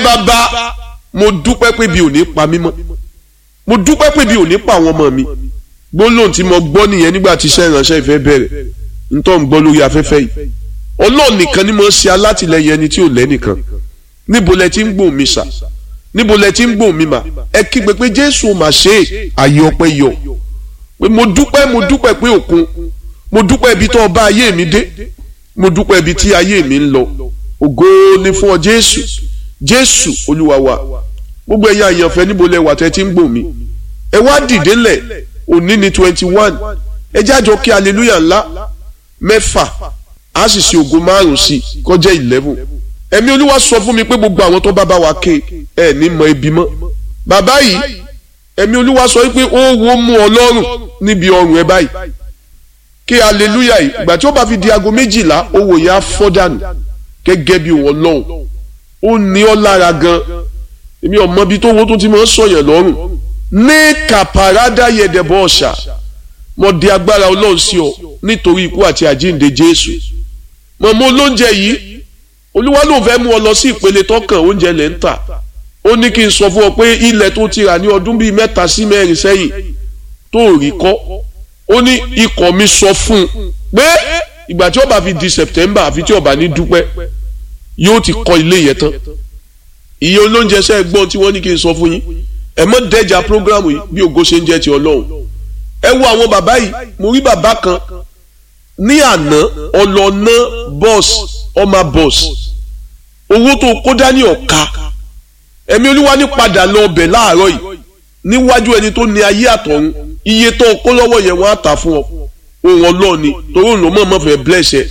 bàbá mo dúpẹ́ pé bí ò ní pa mí mọ́ mo dúpẹ́ pé bí ò ní pa àwọn ọmọ mi gbólóhùn tí mo gbọ́ nìyẹn nígbà tí iṣẹ́ ìránṣẹ́ ìfẹ́ bẹ̀rẹ̀ ntọ́ ń gbọ́ lórí afẹ́fẹ́ yìí ọlọ́run nìkan ni mo ń ṣe alátìlẹyìn ẹni tí ò lẹ́nìkan níbo lẹ ti ń gbóhùn mi sà níbo lẹ ti ń gbóhùn mi mà ẹ kígbe pé jésù mà ṣe é àyè ọpẹ́ yọ pé mo dúpẹ́ mo dúpẹ́ pé òkun mo dúpẹ́ ibi tó ọba ayé mi dé mo dúpẹ́ ibi tí ayé mi ń lọ ògo ni fún ọ jésù jésù olúwa wa gbogbo ẹ̀yin àyànfẹ́ níbo lẹ wà tẹ́ ti ń gbóhùn mi ẹ wá dìde lẹ̀ òní ni twenty one ẹ jájọ kí hallelujah ńlá mẹ́fà a sì ṣe ògo márùn sí kọjá eleven ẹ̀mí olúwa sọ fún mi pé gbogbo àwọn tó bá bá wa ké ẹ ní mọ ibi mọ́ bàbá yìí ẹ̀mí olúwa sọ pé ó wo mú ọlọ́run níbi ọrùn ẹ báyìí kí hallelujah yìí ìgbà tí ó bá fi di aago méjìlá owó yẹn á fọ́ dànù gẹ́gẹ́ bí wọn lọ́hùn ó ní ọ́ lára gan èmi ọmọ bíi tó wo tó ti máa ń sọ̀yàn lọ́rùn ní kàpàrádà yẹ̀dẹ̀bọ̀ ọ̀ṣà mo di agbára ọlọ́run sí ọ nítorí ikú àti àjíǹde jésù mọ̀mọ́ olóúnjẹ yìí olúwa ló fẹ́ mú ọ lọ sí ìpele tọkàn oúnjẹ lẹ́ ń tà ó ní kí n sọ fún ọ pé ilẹ̀ tó ti rà ní ọdún bíi mẹ́ta sí mẹ́rin sẹ́yìn tó rí kọ́ ó ní ikọ̀ mi sọ fún un pé ìgbà tí ó bá fi di september àfi tí ó bá ní dúpẹ́ yóò ti kọ́ ilé yẹn tán iye olóúnjẹ sẹ́ gbọ́n tí wọ́n ní kí n sọ fún yín ẹ mọ́ dẹ́jà prógrámù yìí bí ògo ṣe ń jẹ́ ti ọlọ́run ẹ wo àwọn bàbá yìí mo rí bàbá kan ní àná ọlọ́nà bọ́ọ̀sì ọmọ bọ́ọ̀sì owó tó kó dání ọ̀ka ẹ̀mí olúwa ní padà lọ ọbẹ̀ láàárọ̀ yìí níwájú ẹni tó ní ayé àtọ̀run iye tó kó lọ́wọ́ yẹn wọ́n á tà fún ọ òun ọlọ́ọ̀ni torí òun ló mọ̀ mọ́ fẹ́ bless ẹ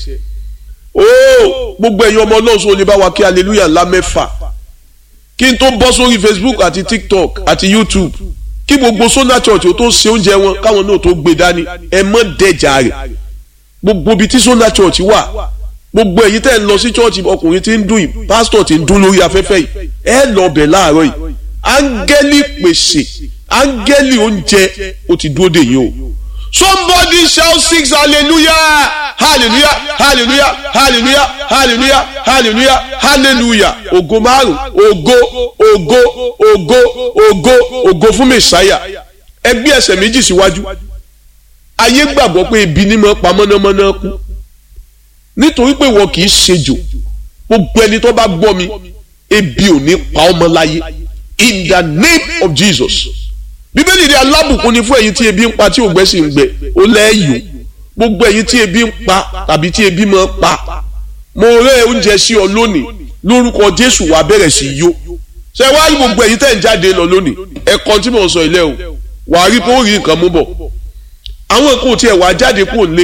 ooo gbogbo ẹ̀yin ọmọ ọlọ́run sọ lè bá wa kí hallelujah ńlá mẹ́fà kí n tó bọ́ sórí facebook àti tiktok àti youtube kí gbogbo sona church ó tó ṣe oúnjẹ wọn káwọn náà tó gbé dání ẹ mọ́ dẹjà rẹ̀ gbogbo ibi tí sona church wà gbogbo èyí tẹ́ ń lọ sí church ọkùnrin tí ń dún yìí pásítọ̀ tí ń dún lórí afẹ́fẹ́ yìí ẹ lọ bẹ̀ láàárọ̀ yìí áńgẹ́lì pèsè áńgẹ́lì oúnjẹ ó ti dúró dè yín o somebody shout six hallelujah hallelujah hallelujah hallelujah hallelujah hallelujah hallelujah ògo márùn ògo ògo ògo ògo ògo fún mẹsàáyà ẹgbẹ́ ẹsẹ̀ méjì síwájú ayé gbàgbọ́ pé ebi ní mọ́ pa mọ́nàmọ́ná kú nítorí pé wọn kì í ṣejò gbogbo ẹni tó bá gbọ́ mi ebi ò ní pa ọmọ láyé in the name of Jesus bíbélì ní alábùkún ni fún ẹ̀yin tí ebi ń pa tí ògbẹ́ sì ń gbẹ ó lẹ́yìn gbogbo ẹ̀yin tí ebi ń pa tàbí tí ebi máa pa mo rẹ́ oúnjẹ sí ọ lónìí lórúkọ Jésù wàá bẹ̀rẹ̀ sí yó ṣé wàá rí gbogbo ẹ̀yin tẹ̀ ń jáde lọ lónìí ẹ̀kọ́ tí mò ń sọ ilé o wàá rí pé ó rí nǹkan mú bọ̀ àwọn nǹkan ò tiẹ̀ wàá jáde kó lé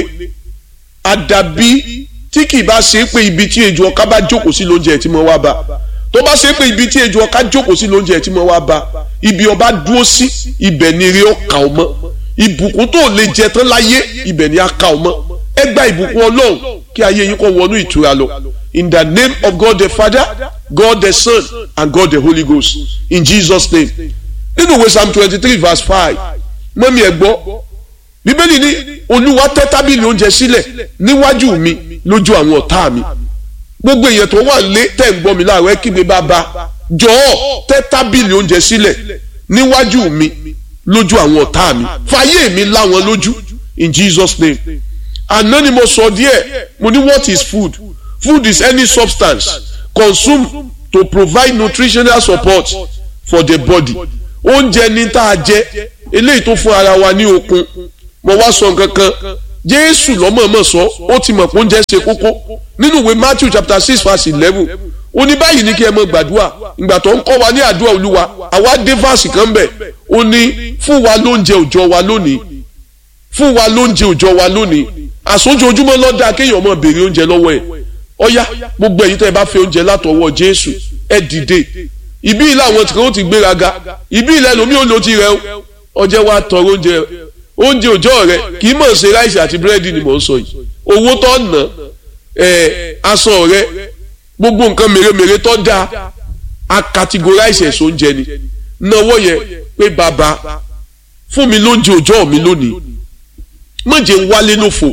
àdàbí tí kì í bá ṣe é pé ibi tí ejò ọká bá jókòó sí lóúnjẹ tí mo wá bá tó bá ṣe é pé ibi tí ejò ọká jókòó sí lóúnjẹ tí mo wá bá ibi ọba dúró sí ibẹ̀ ni eré ọkà ọmọ ìbùkún tó lè jẹ tán láyé ibẹ̀ ni aka ọmọ ẹ gba ìbùkún ọlọ́run kí ayé yín kó wọnú ìtura lọ in the name of God the Father God the Son and God the Holy Ghost in Jesus name nínú ìwé psalm twenty three verse five mọ́mí ẹ̀ gbọ́ bíbélì ní olúwa tẹ́ tábìlì oúnjẹ sílẹ̀ níwájú mi lójú àwọn ọ̀tá mi gbogbo èèyàn tó wà lé tẹ̀ ń gbọ́ mi láàárọ̀ ẹ kígbe bàbá jọ̀ọ́ tẹ́ tábìlì oúnjẹ sílẹ̀ níwájú mi lójú àwọn ọ̀tá mi fàyè mi láwọn lójú in Jesus name àná ni mo sọ díẹ̀ mo ní what is food food is any substance consumed to provide nutritional support for the body oúnjẹ ní tá a jẹ eléyìí tó fún ara wa ní okun mo wá sọ nǹkan kan jésù lọ́mọ̀ọ́mọ̀ sọ ó ti mọ̀ pé oúnjẹ ṣe kókó nínú ìwé matthew chapter six verse eleven ó ní báyìí ní kí ẹ mọ gbàdúrà ìgbà tó ń kọ́ wa ní àdúrà olúwa àwa dé fásì kan bẹ̀ ó ní fún wa lóúnjẹ òòjọ́ wa lónìí fún wa lóúnjẹ òòjọ́ wa lónìí àsójoojúmọ́ lọ́dà kéèyàn mọ̀ béèrè oúnjẹ lọ́wọ́ ẹ̀ ọ̀yá gbogbo ẹ̀yin tẹ́ ẹ bá fẹ́ oúnjẹ látọwọ́ jésù ẹ dìde ìbí ilé àwọn tí kò ti gbéraga ìbí ilé ẹlòmíì ò lò ti rẹ ọjẹ́ wa tọrọ oúnjẹ oúnjẹ òòjọ́ rẹ kì í mọ̀ ṣe ráìsì àti búrẹ́dì ni mò ń sọ yìí owó tó ná ẹ̀ aṣọ rẹ gbogbo nǹkan mèremère tó dáa a categorize ẹ̀sọ́ oúnjẹ ni náwó yẹ pé bàbá fún mi lóúnjẹ òòjọ́ mi lónìí mọ̀jẹ̀ ń wálé lófo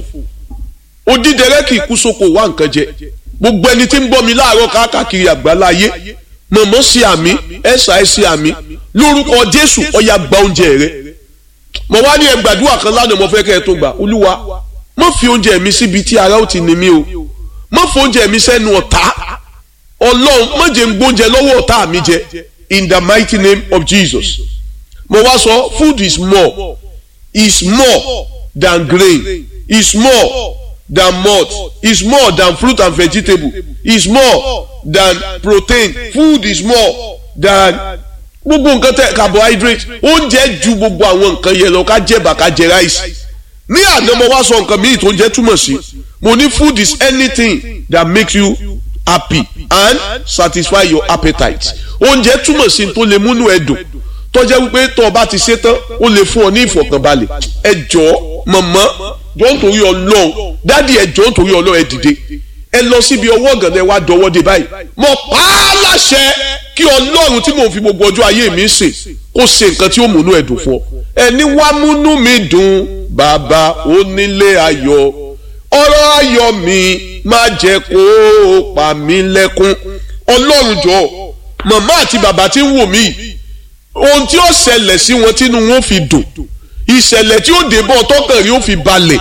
odídẹrẹ́ kì í kú sóko wá nǹkan jẹ gbogbo ẹni tí ń bọ́ mi láàárọ̀ káàkiri àgbáláyé mọ̀mọ́ sí àmì ẹ̀sà ẹ̀ sí àmì lórúkọ jésù ọ̀yà gba oúnjẹ rẹ mo wá ní ẹgbàdúrà kan lánàá mo fẹ́ kẹ́ ẹ tó gbà olúwa má fi oúnjẹ mi síbi tí ara ó ti ní mí o má fi oúnjẹ mi sẹ́nu ọ̀tá ọlọ́run má jẹ́ ń gbóúnjẹ lọ́wọ́ ọ̀tá mi jẹ in the mighty name of jesus mo wá sọ food is more is more than grain is more than malt is more than fruit and vegetable is more than protein food is more than gbogbo nǹkan tẹ carbohydrate oúnjẹ ju gbogbo àwọn nǹkan yẹn lọ ká jẹ bá ká jẹ rice ní àná mo wá sọ nǹkan míì tó ń jẹ túmọ̀ sí mo ní food is anything that makes you happy and satisfy your appetite oúnjẹ túmọ̀ sí tó lè múnú ẹ dùn tó jẹ́ wípé tó o bá ti ṣe tán ó lè fún ọ ní ìfọ̀kànbalẹ̀ ẹ jọ̀ọ́ mọ̀mọ́ jọ̀ọ́ nítorí ọlọ́run dádì ẹ jọ̀ọ́ nítorí ọlọ́run ẹ dìde ẹ lọ síbi ọwọ́ ọ̀gànlẹ̀ wa dọwọ́ dé báyìí mo pa á láṣẹ kí ọlọ́run tí mò ń fi gbogbo ọjọ́ ayé mi sè kó ṣe nǹkan tí ó múnú ẹ dùn fún ọ ẹni wá múnú mi dùn bàbá onílé ayọ̀ ọ̀rọ̀ ayọ̀ mi má jẹ́ kó o pa mí lẹ́kún ọlọ́run jọ̀ọ́ màmá àti bàbá tí ń wò mí ohun tí ó ṣẹlẹ̀ sí wọn tínú wọn fi dùn ìṣẹ̀lẹ̀ tí ó dé bọ́ tọkàn rí ó fi balẹ̀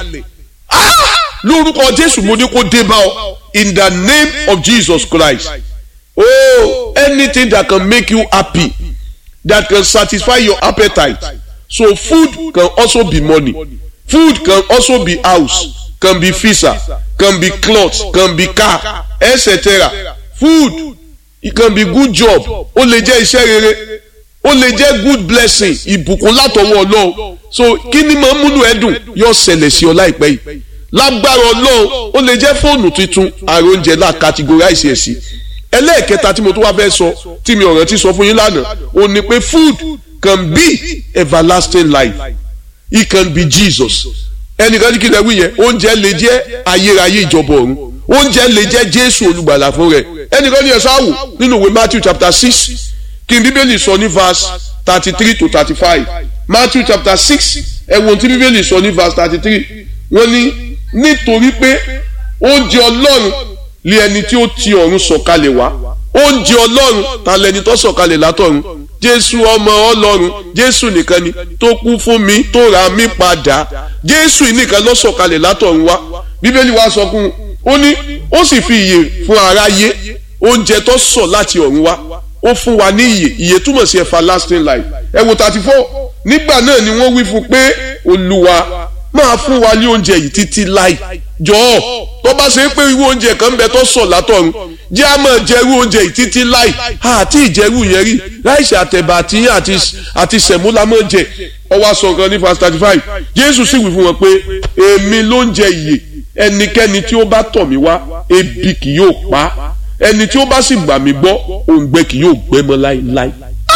lórúkọ jésù mo ní kó dé bá ọ in the name of jesus christ oh anything that can make you happy that can satisfy your appetite so food can also be money food can also be house can be visa can be cloth can be car etc food it can be good job ó lè jẹ́ iṣẹ́ rere ó lè jẹ́ good blessing ìbùkún látọwọ́ ọlọ́run so kí ni máa ń múnú ẹ dùn yóò ṣẹlẹ̀ sí ọ láìpẹ́ yìí lágbára ọlọ́run ó lè jẹ́ fóònù tuntun àrùn oúnjẹ náà categorize ẹ̀ sí ẹlẹ́ẹ̀kẹta tí mo tún wá fẹ́ sọ tí mi ọ̀rọ̀ ti sọ fún yín lánàá ó ní pé food can be everlasting life it can be Jesus ẹnìkan ní kí lè wí yẹn oúnjẹ lè jẹ́ ayérayé ìjọba ọ̀run oúnjẹ lè jẹ́ Jésù olùgbàlà fún rẹ̀ ẹnìkan ní ẹ̀sán àwò nínú ìwé Matthew chapter six kí n bíbélì sọ ní verse thirty three to thirty five Matthew chapter six ẹ̀wọ̀n tí bíbélì sọ ní verse thirty three wọ́n ní nítorí pé oúnjẹ ọlọ́run lé ẹni tí ó ti ọ̀run sọ̀kalẹ̀ wá oúnjẹ ọlọ́run ta lẹni tó sọ̀kalẹ̀ látọ̀run jésù ọmọ ọlọ́run jésù nìkan ni tó kú fún mi tó ra mí padà jésù nìkan ló sọ̀kalẹ̀ látọ̀run wá bíbélì wa sọ fún un ó ní ó sì fi ìyè fún aráyé oúnjẹ tó sọ̀ láti ọ̀run wá ó fún wa ní ìyè ìyè túmọ̀ sí everlasting life ẹ wò thirty four nígbà náà ni wọ́n wí fún pé olúwa máa fún wa ní oúnjẹ yìí títí láì jọ̀ọ́ tó bá ṣe pé irú oúnjẹ kan bẹ tó sọ látọ̀run jẹ́ a máa jẹ irú oúnjẹ yìí títí láì àti ìjẹ́rú yẹn rí láìsí àtẹ̀bà àti àti àti sẹ̀mú la máa jẹ ọwọ́ aṣọ kan ní verse thirty five jésù sì wí fún wọn pé èmi ló ń jẹ ìyè ẹnikẹ́ni tí ó bá tọ̀ mí wá ebi kì yóò pa ẹni tí ó bá sì gbà mí gbọ́ òǹgbẹ kì yóò gbẹ mọ́ láéláé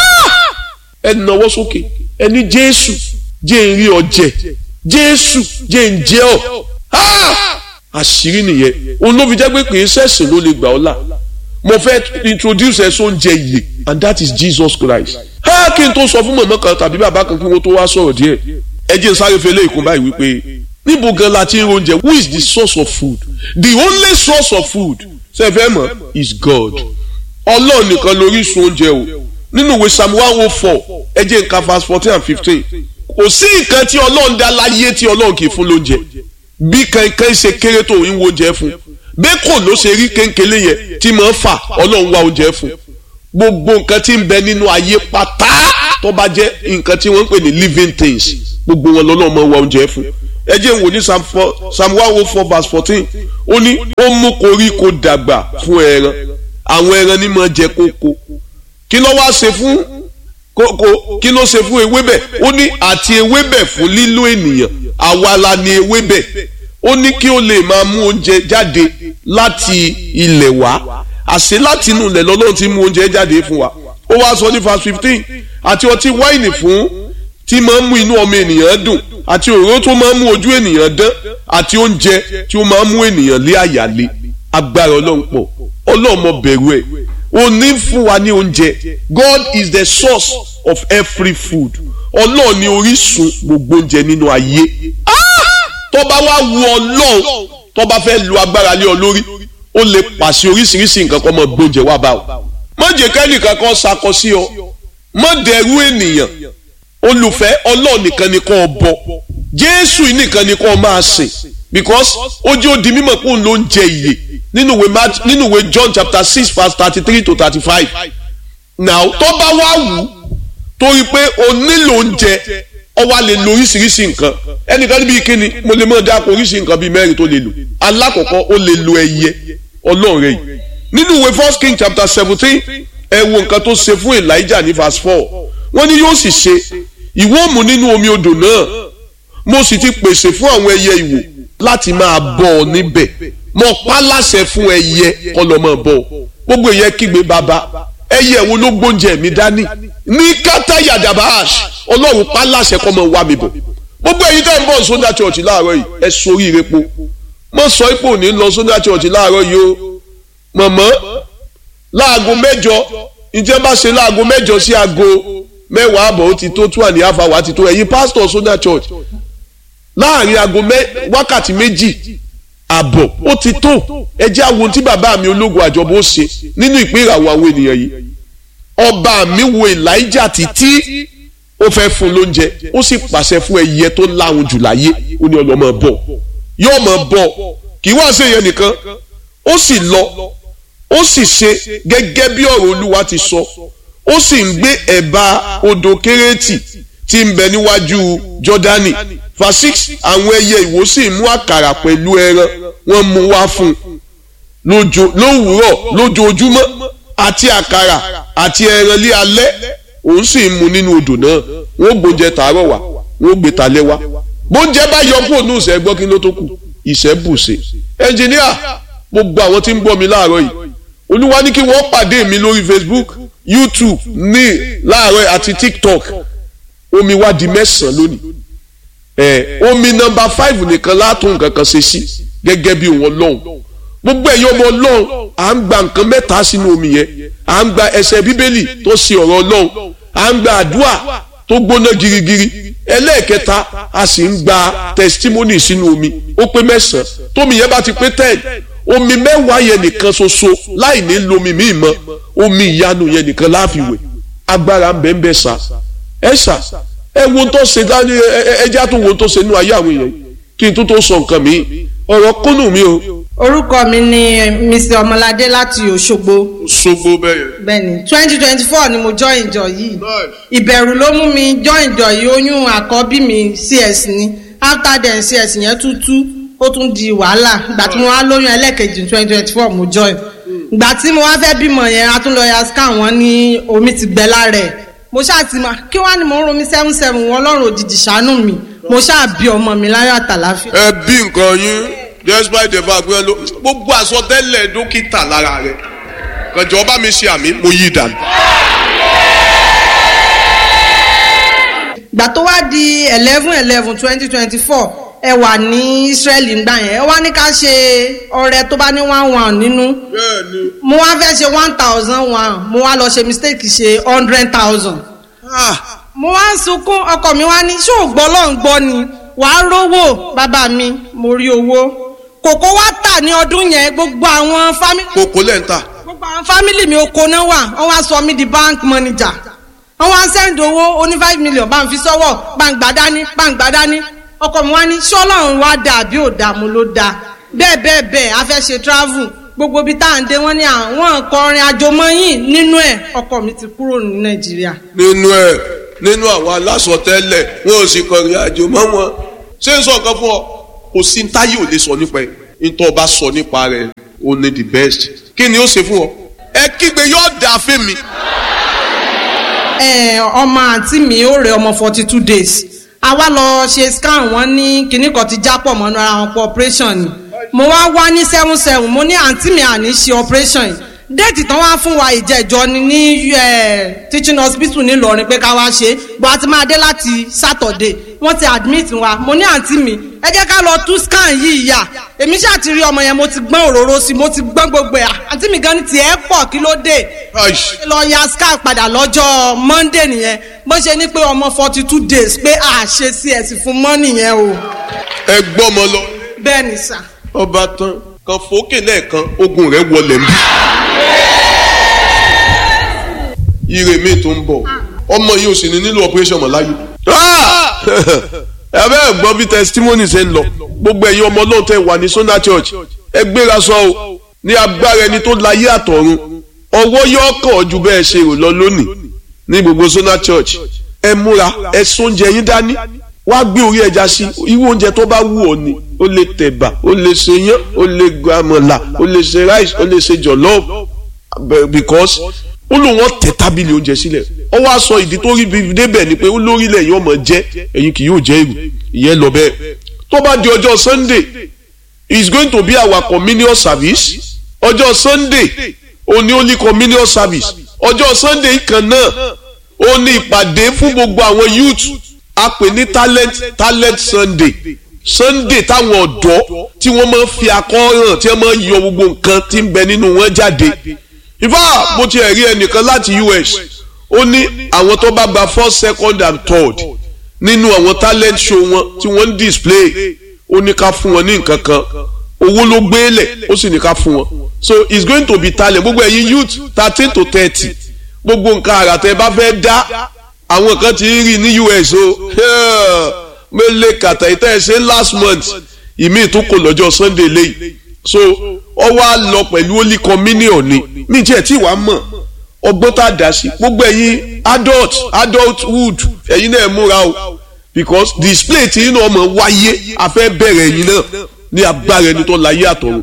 ẹ nawọ́ sókè ẹni jésù jẹ́ ń rí ọ jẹ jésù jẹ́ ń jẹ́ ọ àṣírí nìyẹn òun ló fi jẹ́ pé kì í ṣẹ̀sìn ló lè gbà ọ́ là mo fẹ́ introduce ẹ sóúnjẹ yìí and that is Jesus Christ ha kí n tó sọ fún mọ̀mọ́ kan tàbí bàbá kan kí wọ́n tó wá sọ̀rọ̀ díẹ̀ ẹ jẹ́ sáré fẹlẹ́ ìkún báyìí wípé níbo gan la ti ń oúnjẹ who is the source of food the only source of food ṣe fẹ́ mọ̀ is God ọlọ́run nìkan lórísun oúnjẹ o nínú ìwé psalm one oh four ẹ jẹ́ nǹkan verse fourteen and fifteen kò sí nǹkan tí ọlọ́run dá láyé tí ọlọ́run kì í fún lóúnjẹ bí kankan ṣe kéré tó ń wo oúnjẹ fún bẹ́ẹ̀ kò ló ṣe rí kéńkélé yẹn tí mò ń fà ọlọ́run wá oúnjẹ fún gbogbo nǹkan tí ń bẹ nínú ayé pátá tó bá jẹ́ nǹkan tí wọ́n ń pè ní living things gbogbo wọn lọ́lọ́run máa wá oúnjẹ fún ẹ jẹ́ n wò ní psalm one oh four verse fourteen ó ní ó mú koríko dàgbà fún ẹran àwọn ẹran ní máa jẹ kókó kí ló wá ṣe fún kókó kí ló ṣe fún ewébẹ̀ ó ní àti ewébẹ̀ fún lílo ènìyàn àwa la ni ewébẹ̀ ó ní kí ó lè máa mú oúnjẹ jáde láti ilẹ̀ wá àṣé láti inú ilẹ̀ lọ́lọ́run ti mú oúnjẹ jáde fún wa ó wá sọ ní verse fifteen àti ọtí wáìnì fún tí máa ń mú inú ọmọ ènìyàn dùn àti òróró tó máa ń mú ojú ènìyàn dán àti oúnjẹ tí ó máa ń mú ènìyàn lé àyàlé agbára ọlọ́run pọ̀ ọlọ́run mọ bẹ̀rù ẹ̀ ó ní fún wa ní oúnjẹ God is the source of every food ọlọ́run ní orísun gbogbo oúnjẹ nínú ayé tó bá wá wu ọlọ́run tó bá fẹ́ lu agbára lé ọ lórí ó lè pàṣẹ oríṣiríṣi nǹkan kọ́ mọ gbóúnjẹ wá bá o má jẹ́ kẹ́nìkan kan sakọ sí ọ má dẹrú ènìyàn olùfẹ́ ọlọ́ọ̀ nìkan ni kò bọ jésù nìkan ni kò máa sìn because ó jẹ́ ó di mímọ̀ pé òun ló ń jẹ ìyè nínú ìwé Mark nínú ìwé John chapter six verse thirty three to thirty five now tó bá wá wù ú torí pé o nílò oúnjẹ ọ wá lè lo oríṣiríṣi nǹkan ẹnìkan níbi ìkíni mo lè mọ̀ dáko oríṣi nǹkan bíi mẹ́rin tó lè lò alákọ̀ọ́kọ́ ó lè lo ẹyẹ ọlọ́ọ̀rẹ́ yìí nínú ìwé first king chapter seventeen ẹ wo nǹkan tó ṣe fún elijah ní verse four wọ́n ní yóò sì ṣe ìwọ mú nínú omi odò náà mo sì ti pèsè fún àwọn ẹyẹ ìwò láti máa bọ́ ọ níbẹ̀ mo pa láṣẹ fún ẹyẹ kó lọ máa bọ́ ọ gbogbo ìyẹn kígbe bàbá ẹyẹ wo ló gbóúnjẹ mi dání ní kátà yàdàbàṣ ọlọ́run pa láṣẹ kó máa wá mi bọ̀ gbogbo ẹ̀yin tẹ́ ń bọ̀ sódà church láàárọ̀ yìí ẹ sórí ire po mo sọ ipò ní lọ sódà church láàárọ̀ yìí o mọ̀mọ́ láago mẹ́jọ ìjẹ́ bá ṣe láago mẹ́jọ sí aago mẹ́wàá àbọ̀ ó ti tó two and a half hour ti tó ẹ̀yin pastor sódà church láàrin aago wákàtí méjì àbọ̀ ó ti tó ẹ jẹ́ àwọn tí bàbá mi ológun àjọbọ̀ ó ṣe nínú ìpín ìràwọ̀ àwọn ènìyàn yìí ọba mi wo Elijah títí ó fẹ́ fún lóúnjẹ ó sì pàṣẹ fún ẹyẹ tó láwọn jù láyé ó ní ọlọ́mọ bọ̀ yóò mọ̀ bọ̀ kì í wá ṣe yẹn nìkan ó sì lọ ó sì ṣe gẹ́gẹ́ bí ọ̀rọ̀ olúwa ti sọ ó sì ń gbé ẹ̀bá odò kérétì tí ń bẹ níwájú jọ́dánì verse six àwọn ẹyẹ ìwò sì mú àkàrà pẹ̀lú ẹran wọ́n mú wá fún un lówùúrọ̀ lójoojúmọ́ àti àkàrà àti ẹran lé alẹ́ òun sì ń mu nínú odò náà wọ́n gbóúnjẹ tàárọ̀ wá wọ́n gbé talẹ́ wá bóúnjẹ bá yọ kúrò ní ìṣẹ́ gbọ́ kí ló tó kù ìṣẹ́ bùṣe ẹnjìníà gbogbo àwọn tí ń gbọ́ mi láàárọ̀ yìí olúwa ní kí wọ́n pàdé mi lórí facebook youtube ní láàárọ̀ àti tiktok omi wá di mẹ́sàn-án lónìí ẹ̀ omi nọmba five nìkan látún nǹkan kan ṣe sí gẹ́gẹ́ bí òun ọlọ́run gbogbo ẹ̀yin ọmọ ọlọ́run à ń gba nǹkan mẹ́ta sínú omi yẹn à ń gba ẹsẹ̀ bíbélì tó ṣe ọ̀rọ̀ ọlọ́run à ń gba àdúrà tó gbóná girigiri ẹlẹ́ẹ̀kẹta a sì ń gba testimony sínú omi ó pé mẹ́sàn-án tómi yẹn bá ti pé ten omi mẹ́wàá yẹn nìkan ṣoṣo láì ní lomi míì mọ́ omi ìyanu yẹn nìkan láàfiwẹ̀ agbára ń bẹ ń bẹ sá ẹ sá ẹ wo tó ṣe dání ẹ jẹ́ àtúnwò tó ṣe nínú ayé àwọn èèyàn kí n tó tó sọ nǹkan mi ọ̀rọ̀ kúnnù mi o. orúkọ mi ni mr ọmọládé láti òṣogbo. òṣogbo bẹ́ẹ̀. bẹ́ẹ̀ni twenty twenty four ni mo join ìjọ yìí ìbẹ̀rù ló mú mi join ìjọ yìí oyún àkọ́bí mi cs ni after then cs yẹn tún tú ó tún di wàhálà ìgbà tí mo wá lóyún ẹlẹ́ẹ̀kejì twenty twenty four mo join ìgbà tí mo wá fẹ́ bímọ yẹn a tún lọ ya scan wọn ní omi ti gbẹ lára ẹ̀ mo ṣáà ti máa kí wàá ní mo ń romi seven seven wọn lọ́rùn òjijì ṣàánú mi mo ṣáà bí ọmọ mi láyọ̀ àtàláfíà. ẹ bí nǹkan yín despite the fact pé gbogbo àsọtẹ́lẹ̀ dókítà lára rẹ̀ kànjọ bá mi ṣe àmì mo yí dànù. ìgbà tó wá di eleven eleven twenty twenty four ẹ wà ní Israeli ńgbà yẹn ẹ wá ní ká ṣe ọrẹ tó bá ní one one nínú mo wá fẹ́ ṣe one thousand one mo wá lọ ṣe mistake ṣe hundred thousand mo wá ń sunkún ọkọ mi wá ní ṣé ò gbọ́ lọ́n gbọ́ ni wàá rówó bàbá mi mo rí owó kòkó wá tà ní ọdún yẹn gbogbo àwọn fámìlì. kòkó lẹ́ ń tà. gbogbo àwọn fámìlì mi oko náà wà wọ́n wá sọ mí di bank manager wọ́n wá send owó oní five million bá ń fi sọ́wọ́ bá ń gbà dání bá ń gbà dání ọkọ mi wá ní ṣọ́lọ́run wá dà àbí ò dà mo ló dà bẹ́ẹ̀ bẹ́ẹ̀ bẹ́ẹ̀ a fẹ́ ṣe travel gbogbo ibi tá à ń dé wọ́n ní àwọn kọrin àjọmọ́yìn nínú ẹ̀ ọkọ mi ti kúrò ní nàìjíríà. nínú ẹ nínú àwọn alásọtẹ́lẹ̀ wọn ò sì kọrin àjò mọ́ wọn ṣé n sọ nǹkan fún ọ kò sí táyé ò lè sọ nípa ẹ nítorí ọba sọ nípa rẹ ó ní the best kí ni ó ṣe fún ọ ẹ kígbe yóò dà fún mi. ẹ ọmọ àǹtí mi ó rẹ ọmọ forty two days a wá lọ ṣe scan wọn ní kinní kan ti jápọ̀ mọ́nú ara wọn pọ̀ operation ni mo wá wá ní seven seven mo ní àǹtí mi àní ṣe operation yìí déètì tán wá fún wa ìjẹ́jọ́ ni ní teaching hospital nílọrin pé ká wá ṣe bó a ti máa dé láti saturday wọ́n ti admit wa mo ní àǹtí mi ẹ jẹ́ ká lọ tú scan yìí yà èmi ṣáà ti rí ọmọ yẹn mo ti gbọ́n òróró sí mo ti gbọ́n gbogbo ẹ̀ àǹtí mi gan ni tiẹ̀ pọ̀ kí ló dé lọ ya scan padà lọ́jọ́ monday nìyẹn bó ṣe ní pé ọmọ forty two days pé a ṣe cs fún mọ́ nìyẹn o. ẹ gbọ́ ọmọ lọ. bẹ́ẹ̀ ni sà. ọba tán kan fòókè lẹ́ẹ̀kan ogun rẹ̀ wọlé ń bí. ire mi tó ń bọ̀ ọmọ yìí ò sì ní nílò operation mọ̀ láyé. ẹ bẹ́ẹ̀ gbọ́ bí testimony ṣe ń lọ gbogbo ẹ̀yin ọmọ ọlọ́run tẹ wà ní Sunday Church ẹ gbéra sọ o ní agbára ẹni tó láyé àtọ̀run ọwọ́ yóò kàn ju bẹ́ẹ̀ ṣe rò lọ lónìí ní gbogbo Sunday Church ẹ múra ẹ sóúnjẹ yín dání wá gbé orí ẹja sí irú oúnjẹ tó bá wù ọ́ ni ó lè tẹ̀bà ó lè ṣe yán ó lè gbàmọ̀là ó lè ṣe rice ó lè ṣe jollof because ó lóun wọ́n tẹ tábìlì oúnjẹ sílẹ̀ ó wá sọ ìdí tó rí bíi débẹ̀ ni pé ó lórílẹ̀ yìí ọmọ jẹ́ ẹ̀yin kì yóò jẹ́ èrò ìyẹn lọ bẹ́ẹ̀ tó bá di ọjọ́ Sunday is going to be our communion service ọjọ́ Sunday òní only communion service ọjọ́ Sunday kan náà ó ní ìpàdé fún gbogbo àwọn youth a pè ní talent talent Sunday Sunday táwọn ọ̀dọ́ tí wọ́n máa ń fi akọ́ràn tí wọ́n máa ń yọ gbogbo nǹkan tí ń bẹ nínú wọn jáde ìfá mo ti rí ẹnìkan láti US ó ní àwọn tó bá gba first second and third nínú àwọn talent show wọn tí wọ́n ń display ó ní ká fún wọn ní nǹkan kan owó ló gbélé ó sì ní ká fún wọn so it's going to be talent gbogbo ẹ̀yin youth thirteen to thirty gbogbo nǹkan àrà tẹ́ bá fẹ́ dá àwọn kan ti rí ní US o mele kàtà ìtẹ́ ẹ̀ ṣe last month ìmí ìtúkò lọ́jọ́ Sunday lẹ́yìn so ọ wá lọ pẹ̀lú holy communion ni mi jẹ́ tí wàá mọ̀ ọgbọ́n tá a dá sí gbogbo ẹ̀yin adult adulthood ẹ̀yin náà múra o because display tí inú ọmọ wáyé afẹ́ bẹ̀rẹ̀ ẹ̀yin náà ní agbára ẹni tó láyé àtọ̀run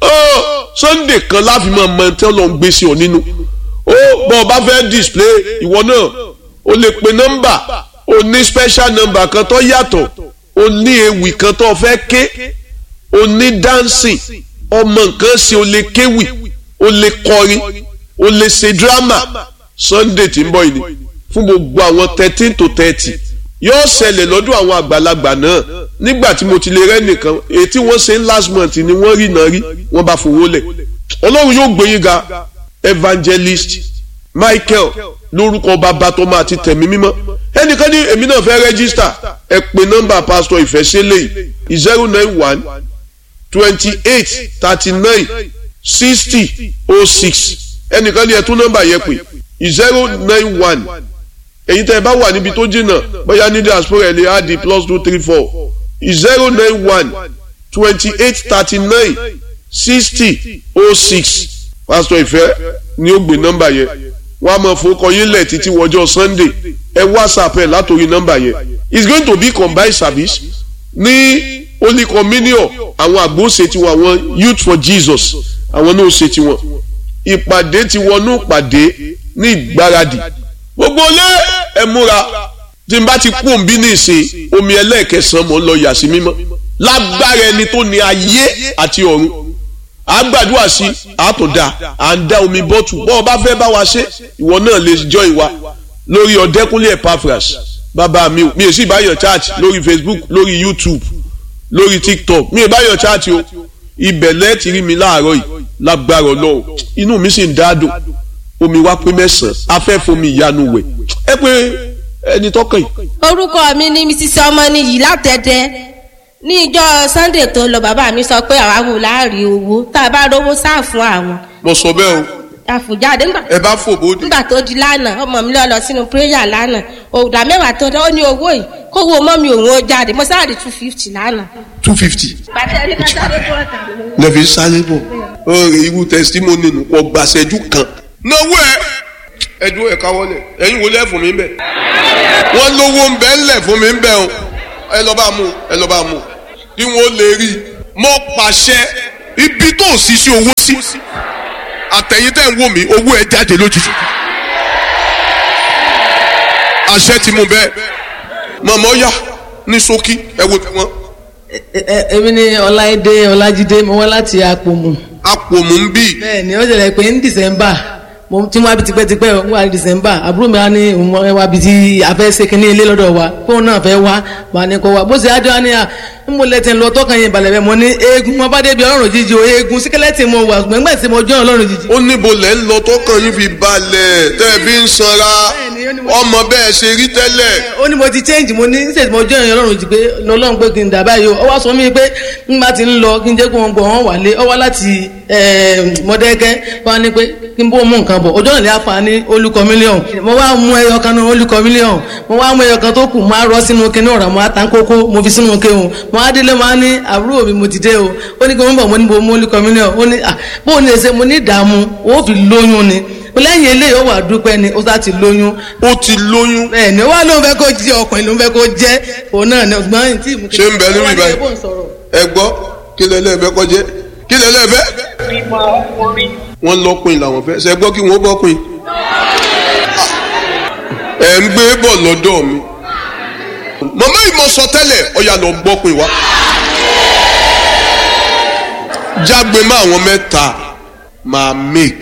Sunday kan láfi máa mọ tí wọ́n lọ ń gbé sí ọ nínú ó bọ́ ọ bá fẹ́ display ìwọ náà o lè pe nọ́mbà o ní special number kan tó yàtọ̀ o ní ewì kan tó fẹ́ ké o ní dancing ọmọ nǹkan ṣe o lè kéwì o lè kọrin o lè ṣe drama Sunday tí ń bọ̀ yìí fún gbogbo àwọn thirteen to thirty yóò ṣẹlẹ̀ lọ́dún àwọn àgbàlagbà náà nígbà tí mo ti lè rẹ́ nìkan èyí tí wọ́n ṣe last month ni wọ́n rí náà rí wọ́n bá fowó lẹ̀ ọlọ́run yóò gbé yín ga evangelist Michael lórúkọ bàbá tó máa ti tẹ̀mí mímọ́ ẹnìkan ní èmi náà fẹ́ rẹ́gísítà ẹ pè nọ́mbà pásítọ̀ ìfẹ́sẹ́lẹ̀ yìí zero nine one twenty eight thirty nine sixty oh six ẹnìkan ní ẹ tún nọ́mbà yẹn pè zero nine one èyí tẹ́ ẹ bá wà níbi tó jìnnà bóyá ní diaspora ẹ̀ lè á di plus two three four zero nine one twenty eight thirty nine sixty oh six pásítọ̀ ìfẹ́ ni ó gbé nọ́mbà yẹn wọ́n á máa fowókọ yín lẹ̀ títí wọjọ́ sunday ẹ whatsapp ẹ̀ látòrí nọ́mbà yẹn it's going to be combined service ní holy communion àwọn àgbo ṣe tiwọn àwọn youth for jesus àwọn náà ṣe tiwọn ìpàdé ti wọnú ìpàdé ní ìgbáradì gbogbo ilé ẹ múra tí n bá ti kú òǹbí ní ìsìn omi ẹlẹ́ẹ̀kẹsàn-án mọ̀ ń lọ yà sí mímọ́ lágbára ẹni tó ní ayé àti ọ̀run à ń gbàdúrà sí àtúndà à ń dá omi bọ́tù bọ́ ọ bá fẹ́ bá wa ṣe ìwọ náà lè jọ ìwà lórí ọ̀dẹ́kúnlé Epaphras bàbá mi mi ò sì báyọ̀ chat lórí Facebook lórí YouTube lórí TikTok mi ò báyọ̀ chat o ibẹ̀ lẹ́ẹ̀tì rí mi láàárọ̀ yìí lágbára Ọlọ́run inú mi sì ń dádùn omi wá pé mẹ́sàn-án afẹ́fomi ìyanu wẹ̀ ẹ pé ẹni tọkàn yìí. orúkọ mi ni mrs ọmọnìyí látẹ̀dẹ̀ ní ìjọ sunday tó lọ bàbá mi sọ pé àwa wò láàrin owó tá a bá rówó sáà fún àwọn. mo sọ bẹ́ẹ̀ o àfùjáde ńgbà ẹ bá fò bóde. nígbà tó di lánàá ọmọ mi lọ lọ sínú prayer lánàá òòdà mẹ́wàá tó dán ó ní owó yìí kówó mọ́ mi òun ó jáde mo sáré two fifty lánàá. two fifty. bàtà ẹni ká sáré tó ọ̀tà. lẹ́fi sáré bọ̀ ọ̀rẹ́ irú testimony nù kọ́ gbàṣẹ́jú kan. náwó ẹ ẹdún ẹ káwọlẹ̀ ẹ̀yin wo lẹ fún mi bẹ wọn lówó ń bẹ ńlẹ̀ fún mi bẹ o ẹ lọ bá mú ẹ lọ bá mú kí wọn lè rí i mọ pàṣẹ ibi tó ṣiṣẹ́ owó sí àtẹ̀yìn tẹ̀ ń wò mí owó ẹ jáde lójijì àṣẹ ti mú bẹ́ẹ̀ mọ̀mọ́ yá ní ṣókí ẹ wo tẹ̀wọ́n èmi ni ọláìdé ọlájídé mo wá láti àpòmù. àpòmù ń bì bẹ́ẹ̀ ni ó ṣẹlẹ̀ pé ní december mo ti wá bi tipẹ́tipẹ́ o wá december àbúrò mi wá ní òun wá bi tí a fẹ́ ṣe kínní ilé lọ́dọ̀ wa fóun náà fẹ́ wá wà ní kó wá bó ṣe ájọ́ á ní à ń mo lẹ́tẹ̀ ń lọ tọ́kàn yẹn balẹ̀ bẹ́ẹ̀ mo ní eegun wọn bá débi ọlọ́run jíjí o eegun síkẹ́lẹ́tì mo wà gbẹ̀ngbẹ̀ tí mo jọ́ ọlọ́run jíjí. ó níbo lẹ́ ń lọ tọkàn yín fi balẹ̀ tẹ́ ẹ fi ń sanra ọmọ bẹ́ẹ̀ ṣe rí tẹ́lẹ̀ ó ní mo ti change mo ní ṣètì mo jọ́ ìyẹn ọlọ́run jí pé ọlọ́run pé kí n dà báyìí o ó wá sọ mí pé n bá ti ń lọ kí n jẹ́ kó wọn gbọ́ wọn wà lé ọ wá láti mọ̀dẹ́kẹ́ wá ní pé kí n bó mú nǹkan bọ̀ ojú ọ̀nà lè afa ní olùkọ mílíọ̀nù mo wá mú ẹyọ kan náà olùkọ mílíọ̀nù mo wá mú ẹyọ kan tó kù mo á rọ sínú kinní ọ̀rọ̀ mo á tan kókó mo fi sínú kéwòn mo á délé mo á ní àbúrò mi mo ti dé o ó ní kí wọ́n bọ̀ mo ní bo mú olùkọ mílíọ̀nù ó ní à bó o ní ẹsẹ̀ mo ní ìdààmú ó fi lóyún ni lẹ́yìn eléyìí ó wà dúpẹ́ ni ó sá ti lóyún ó ti lóyún bẹ́ẹ̀ ni ó wá lóun fẹ́ kó jẹ́ ọkùnrin lóun fẹ́ kó jẹ́ òun náà ni ọgbọ́n yìí tí ìmú Ṣé ń bẹ níbí báyìí? ẹ gbọ́ kí lẹ́lẹ́fẹ́ kọjẹ́ kí lẹ́lẹ́fẹ́ wọ́n lọ́kùnrin làwọn fẹ́ ṣe gbọ́ kí wọ́n bọ́kùnrin ẹ̀ ń gbé bọ̀ lọ́dọ̀ mi màmá ìmọ̀ sọ tẹ́lẹ̀ ọ̀yà lọ gbọ́kùnrin wa jágbe mọ́ àwọn mẹ́ta máa make